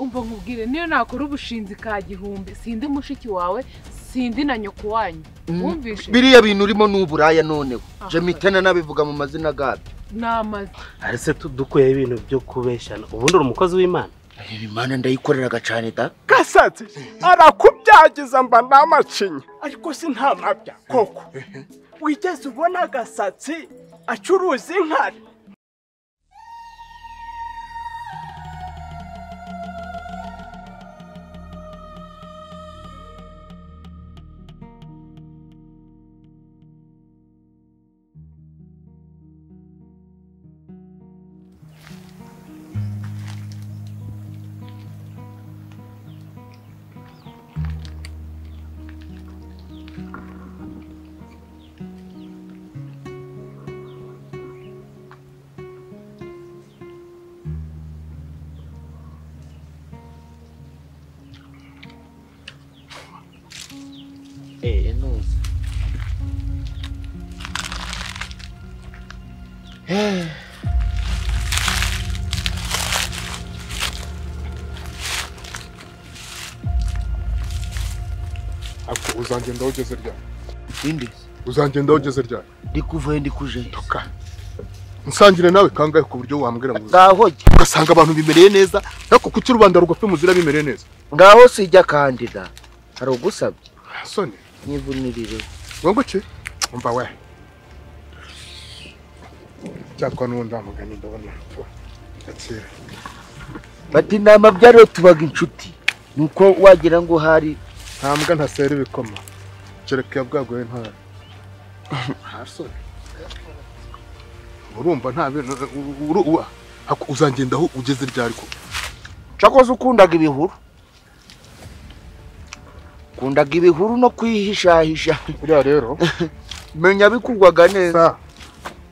ngo nkubwire niyo nakora ubushinzi ka gihumbi sindi mushiki wawe sindi na nyoko wanyu wumvishe biriya bintu urimo ni uburaya noneho Ah. jemitana nabivuga mu mazina gabyo namaze arese dukuyeho ibintu byo kubeshyana ubundi uri umukozi w'imana imana ndayikoreraga cyane da gasatsi arakubyagiza mba namacinya ariko si nta mabya koko wigeze ubona gasatsi acuruza inkari eh nuzi ariko uzangenda aho ugeze ryari indi uzangenda aho ugeze ryari ndikuvuye ndikuje tuka nsangire nawe kangahe ku buryo wambwira ngo ngaho jya ugasanga abantu bimereye neza ariko kuki rubanda rugofi muzira bimereye neza ngaho sijya kandida hari ugusabye soni nk'ivunirire ngo iki umva we cyakwa n'ubundi wa mugani ndabona gakira bati inama byariho tubaga inshuti nuko wagira ngo hari ntambwa ntasera ibikoma kereka yabwaguye ntara soni urumva nta bintu u- u- u- ako uzangenda aho ugeze ryari ko cyakoze ukundaga ibihuru ukundaga ibihuru no kwihishahisha buriya rero menya bikugwaga neza Sa,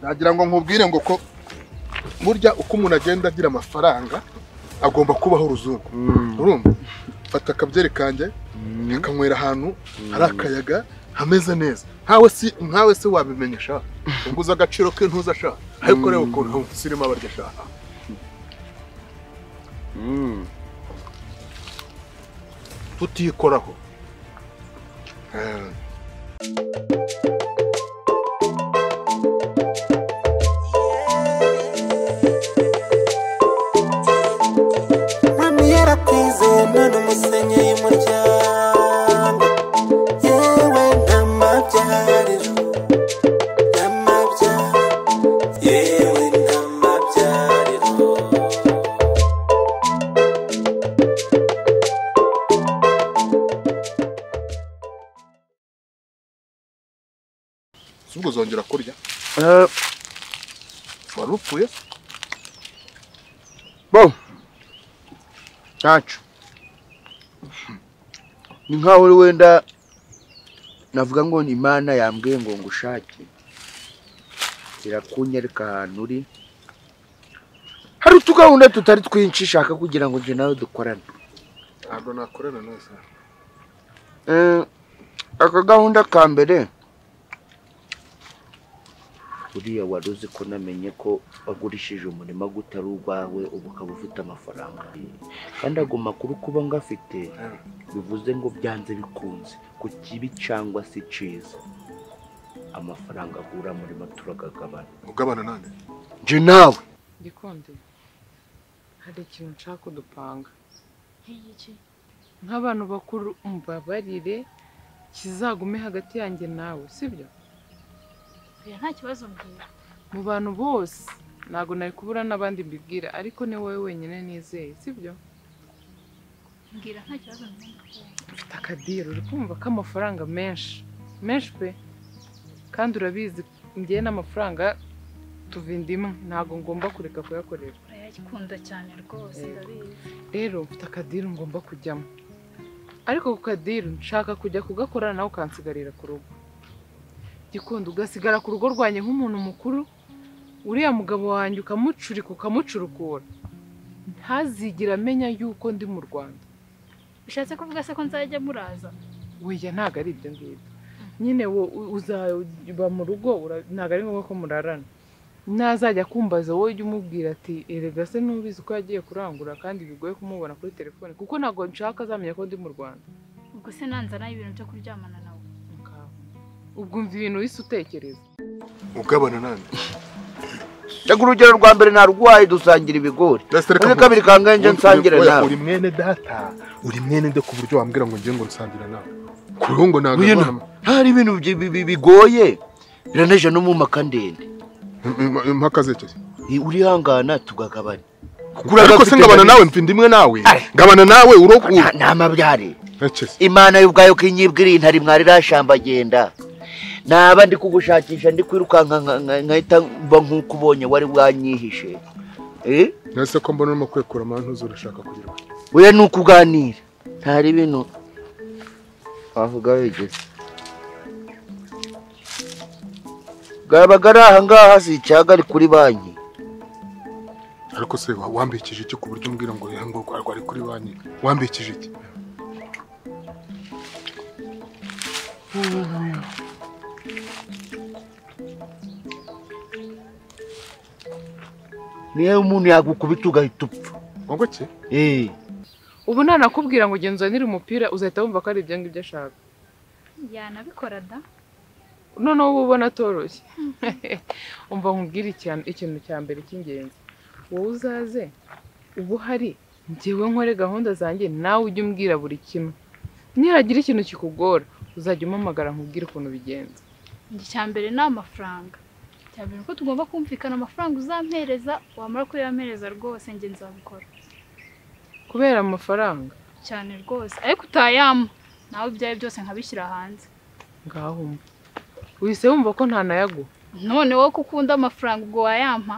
nagira ngo nkubwire ngo ko burya uko umuntu agenda agira amafaranga agomba kubaho uruzungu urumva fata akabyeri kanjye akanywera ahantu hari akayaga hameze neza nkawe si nkawe se wabimenya sha unguza agaciro k'intuza sha ariko reba ukuntu sirimo abarya sha tutikoraho Eh, mami yaratwize none umusenyeye umuryango yewe ndamabyariro ndamabya yewe ndamabyariro si ubwo uzongera kurya Eh, wari upfuye bo ntacu ni nkaho uri wenda navuga ngo ni imana yambwiye ngo ngushake irakunyereka ahantu uri hari utugahunda tutari twinshi shaka kugira ngo njye nawe dukorane ntabwo nakorana nawe sara Eh, aka gahunda ka mbere uriya wari uzi ko namenye ko wagurishije umurima go utari urwawe ubu ukaba ufite amafaranga kandi ago makuru kuba ngafite bivuze ngo byanze bikunze ku kibi cyangwa se cyiza amafaranga agura murima turagagabana ugabana nande nje nawe gikunde hari ikintu nshaka udupanga nk'abantu bakuru umbabarire kizagume hagati yanjye nawe sibyo Oya, nta kibazo mbwira mu bantu bose ntabwo nari kubura n'abandi mbibwira ariko ni wowe wenyine nizeye sibyo mbwira nta kibazo mbwira ufite akadiro uri kumva k'amafaranga menshi menshi pe kandi urabizi ngewe n'amafaranga tuva indimu ntabwo ngomba kureka kuyakorera urayakunda cyane rwose Yego. ndabizi rero mfite akadiru ngomba kujyamo ariko ku kadiru nshaka kujya kugakorana nawe ukansigarira ku rugo gikunda ugasigara ku rugo rwanjye nk'umuntu mukuru uriya mugabo wanjye ukamucurika ukamucurukura ntazigera amenya yuko ndi mu rwanda bishatse kuvuga se ko nzajya muraza weya ntabwo ari ibyo ngibyo nyine wo u- uzaba mu rugo ura- ntabwo ari ngombwa ko murarana ntazajya kumbaza wowe ujya umubwira ati erega se ntubizi ko yagiye kurangura kandi bigoye kumubona kuri telefone kuko ntabwo nshaka azamenya ko ndi mu rwanda ubwo se nanzana ibintu byo kuryamana nawe ubwo umva ibintu wise utekereza ugabana nande reka urugero rwa mbere narwaye dusangira ibigori muri kabiri kangahe njye nsangira nawe uri mwene data uri mwene nde ku buryo wambwira ngo ngiye ngo nsangira nawe ku ruhu ngo ntabwo Ngwino. hari ibintu bi- bi- bi- bigoye biraneje no mu maka ndende impaka zerekeye I- urihangana tugagabana ariko se ngabana nawe mfindi imwe nawe ngabana nawe uroku Nta- nta mabyare ntakese imana y'ubwayo kinyibwiriye ntari mwarirashambagenda naba ndi kugushakisha ndi kwirukanka nka- nka- nkahita mba nk'uko ubonye wari wanyihishe Eh? nese ko mbona urimo kwekura amantu uzi urashaka kugira ngo- oya ni ukuganira ntari bino wavuga wigeze bwabaga ari aha ngaha si icyaga ari kuri banki ariko se wa- wambikije iki ku buryo umbwira ngo ya ngo rwa- rwari kuri banki wambikije iki niyo umuntu yagukubita ugahita upfa ngo iki Eh. ubu nanakubwira ngo genzanire umupira uzahita wumva ko ari ibyo ngibyo ashaka yanabikora da noneho uba ubona atoroshye umva nkubwire ikintu ikintu cya mbere cy'ingenzi wowe uzaze uba uhari njyewe nkore gahunda zanjye nawe ujye umbwira buri kimwe nihagira ikintu kikugora uzajya umpamagara nkubwire ukuntu bigenza njye icya mbere ni amafaranga icya mbere nuko tugomba kumvikana amafaranga uzampereza wamara kuyampereza rwose njye nzabikora kubera amafaranga cyane rwose ariko utayampa nawe ibyawe byose nkabishyira hanze ngaho umva wise wumva ko ntanayaguha none wowe ko ukunda amafaranga ubwo wayampa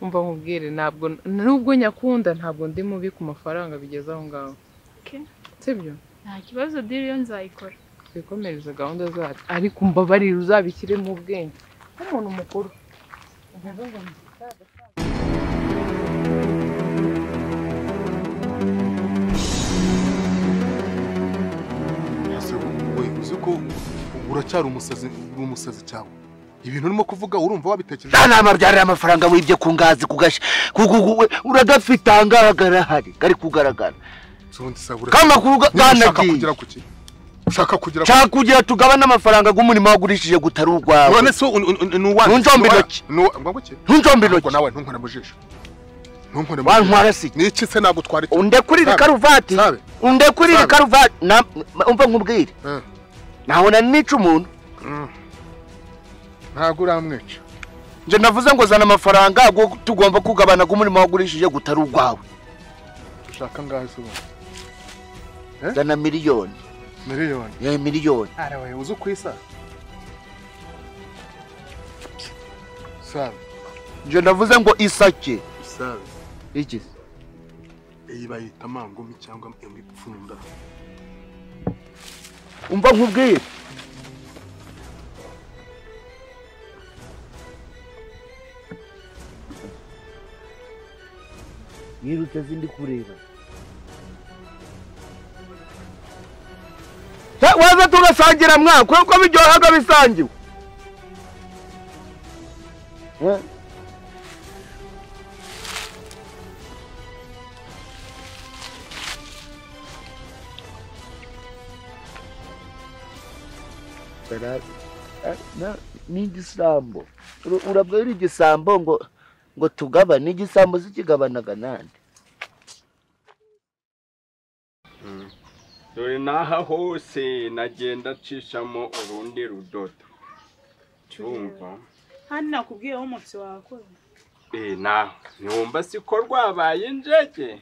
umva nkubwire ntabwo nubwo nyakunda ntabwo ndi mubi ku mafaranga bigeze aho ngaho Okay. sibyo nta kibazo diri yo nzayikora twikomereze gahunda zacu ariko umbabarire uzabishyire mu bwenge nk'umuntu mukuru uvuga ngo ni umusaza. ese we uzi ko uracyari umusazi uri umusazi cyawe ibintu urimo kuvuga urumva wabitekereje nta nama byarira amafaranga wibye ku ngazi kugasha uragafite aha ngaha garahari gari kugaragara nsundi sabura kamakuru ushaka kanagiye kugera ku ki ushaka kugera ku nshaka kugira tugabane amafaranga y'umurimo wagurishije gutari urwawe none se un- un- un- ni uwanjye Ntunjombe intoki. ngo iki ntunjombe ntabwo intoki nawe ntunkore mu jisho ntunkore mu jisho wantwara si ni iki se nagutwara iki undekure iri Sabe. karuvati Sabe. undekure iri Sabe. karuvati Na- ma- umva nkubwire Eh, nabona nica umuntu mm. ntabwo uramwica njye navuze ngo zana amafaranga go- tugomba kugabana y'umurimo wagurishije gutari urwawe ushaka ngaho se ubundi zana miliyoni miliyoni ya miliyoni arawe uzi ku isa sabe njye navuze ngo isake sabe iki se? iyi bayita mangumi cyangwa imipfunda umva nkubwire yirutse zindi kureba waza tugasangira mwaka kuko biryohaga bisangiwe Eh? Bara- a- na- ni igisambo Ura- urabwira igisambo ngo ngo tugabane igisambo zikigabanaga nande dore n'aha hose nagenda acishamo urundi rudodo cyumva kandi nakubwiye aho umunsi wakoze eh naho ntiwumva si ko rwabaye injege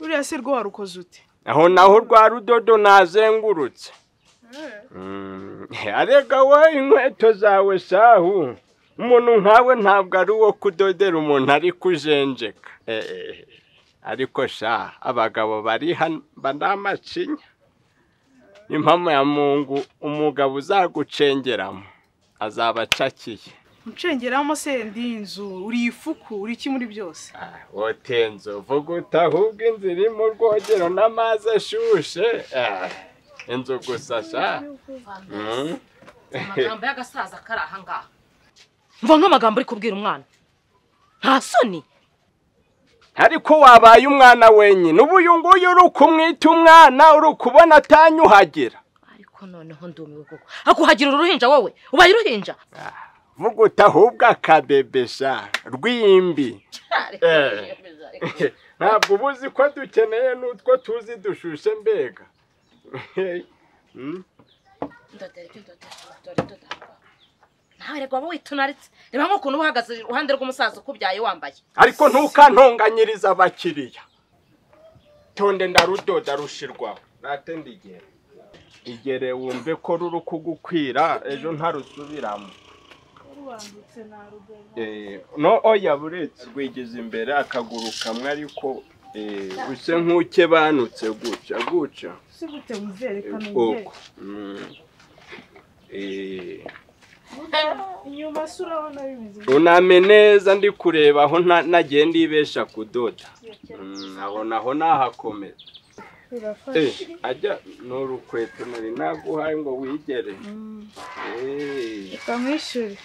ruriya se rwo warukoze ute aho naho rwa rudodo nazengurutse Mm, arega we inkweto zawe shahu umuntu nkawe ntabwo ari uwo kudodera umuntu ari kujenjeka Eh, eh, eh. ariko sha abagabo bari hano mba ni amacinya impamvu ya mungu umugabo uzagucengeramo azaba acakiye uncengeramo se ndi inzu uri ifuku uri iki muri byose Ah, wotenzo vuga uti ahubwo inzu iri mu rwogero n'amazi ashushe Ah, inzu gusa sha Mm. amagambo y'agasaza kari aha ngaha mva nk'amagambo uri kubwira umwana nta soni ariko wabaye umwana wenyine ubu uyu nguyu uri kumwita umwana uri kubona atanyuhagira ariko noneho ndumiwe koko akuhagira uruhinja wowe ubaye uruhinja vuga uti ahubwo akabebesha rw'imbi ntabwo uba uzi ko dukeneye n'utwo tuzi dushushe mbega nawe reka waba witunaritse reba nk'ukuntu uba uhagaze iruhande rw'umusaza ukubyaye wambaye ariko ntukantonganyirize abakiriya tonde ndarudoda rushirwaho natende igihe igere wumve ko ruri kugukwira ejo ntarusubiramo Eh, no oya buretse rwigeze imbere akaguru kamwe ariko eh, use nk'ukebanutse gutya gutya si gute muzerekana ubwoko Mm. Eh, inyuma se urabona bimeze uname neza ndi kureba aho nta- nagenda ibesha kudoda Mm, aho naho nahakomera Eh, ajya ni urukweto nari naguhaye ngo wigere Eh. ukamwishyure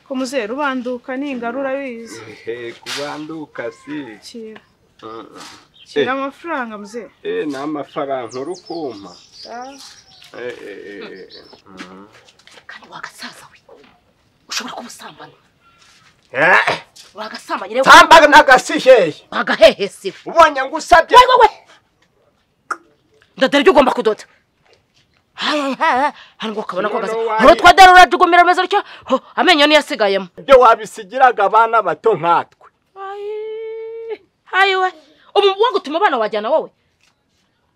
ko muzeru ubanduka ningara urabizi Ehe, kubanduka si kira Mm, mm. kira amafaranga muzeru eh ni amafaranga uri kumpa Ah, Eh, eh, eh, eh. Mm. kandi wagasaza we ushobora kuba usambana Eh, wagasambanye rero samba n'agasiheye wagahehesiwe ubonye ngo usabye wowe ndadara ibyo ugomba kudoda Hayi, hayi, hayi. hano ngo ukabona ko gaza Noneho wayi- hari utwadara urajugumira rumeze rutyo ho, amenyo niyo asigayemo ibyo wabisigiraga abana bato nkatwe hayi we ubu wo gutuma abana wajyana wowe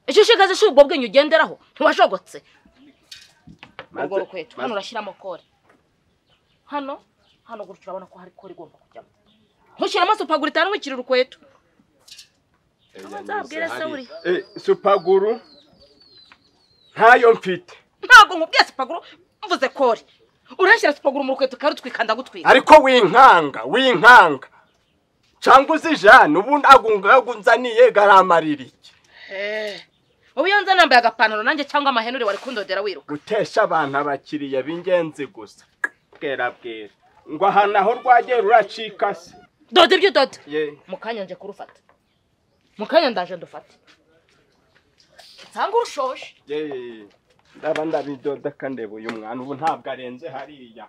icyo ushigaze si ubwo bwenge ugenderaho ntiwajogotse urwo Maze- rukweto maze- hano urashyiramo kore hano hano gutyo urabona ko hari kore igomba kujyamo ntushyiramo supaguru itanu wikira urukweto Oya, nzabwire se hariya. uri. Eh, supaguru ntayo mfite ntabwo nkubwiye supaguru mvuze kore urashyira supaguru mu rukweto ukarutwikanda gutwika ariko winkanga winkanga cyangwa uzijana ubu ntagunzaniye garamaririye ubu iyo nza nambaye agapantaro nanjye cyangwa amahenure wari kundodera wiruka gutesha abantu abakiriya b'ingenzi gusa bwera bwera ngo aha naho rwagera uracika se doda ibyo udoda ye mu kanya nje kurufata mu kanya ndaje ndufate nsanga urushoje ye ndaba ndabidoda kandeba uyu mwana ubu ntabwo arenze hariya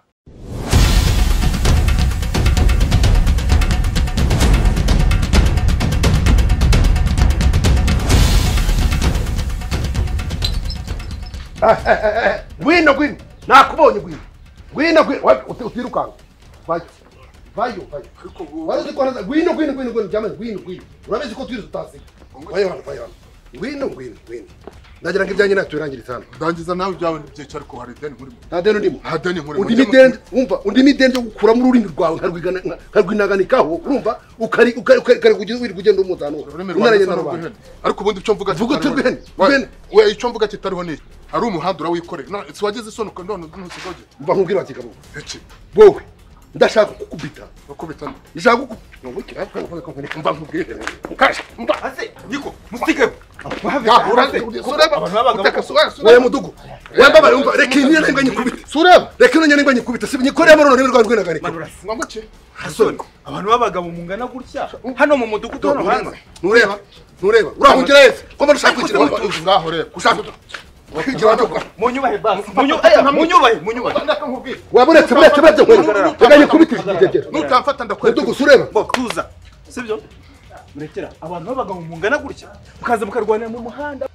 ngwino ngwino nakubonye ngwino ngwino ngwino Wa- uti- utirukanka vayo vayo vayo wari uzi ko ntaza- ngwino ngwino ngwino ngwino jamani ngwino ngwino urabizi ko twize utasiga vayo hano vayo hano ngwino ngwino ngwino ndagira ngo ibyanjye nawe tubirangirize hano ndangiza nawe ibyawe ntibyicare ko hari ideni muri nta deni ndimo nta deni muri undimo idende wumva undimo idende yo gukuramo ururimi rwawe nkarwigana- nka- nkarwinaganikaho urumva ukari ukari ukari ukari kugenda uri kugenda umutanu ururimi unaranye na rwawe rubanda rw'ihene ariko ubundi icyo mvuga Vuga kitariho uti rw'ihene, ni- Wa- rw'ihene. we icyo mvuga kitariho ni iki ari umuhanda urawikoreye None si wagize isoni ukuntu none ntusigaho gito mva nkubwira bati kabo iki wowe ndashaka kukubita bakubita nde ndashaka kukubita mva nkubwire mukasha mva niko musige Yahura se. abantu babaga wowe mudugu wambabare wumva reka iyi niyo nengwa nyikubita sureba reka ino nyine ngo nyikubite si nyikoreye muri ururimi rwawe rw'inagari ngo iki hasoni abantu b'abagabo mungana gutya hano mu mudugudu hano hanze nureba nureba urahungira yese ko mbona ushaka kwigira Ureba, ngaho reba ushaka kwigira wajogora munyubahe basi Munyu- aya, munyubahe munyubahe ndakakubwira waba uretse uretse uretse nkwereka reka nyikubite igigegera nutamfata ndakwereka mudugu sureba bo tuza sibyo murekera abantu b'abagabo mungana gutya mukaza mukarwanira mu muhanda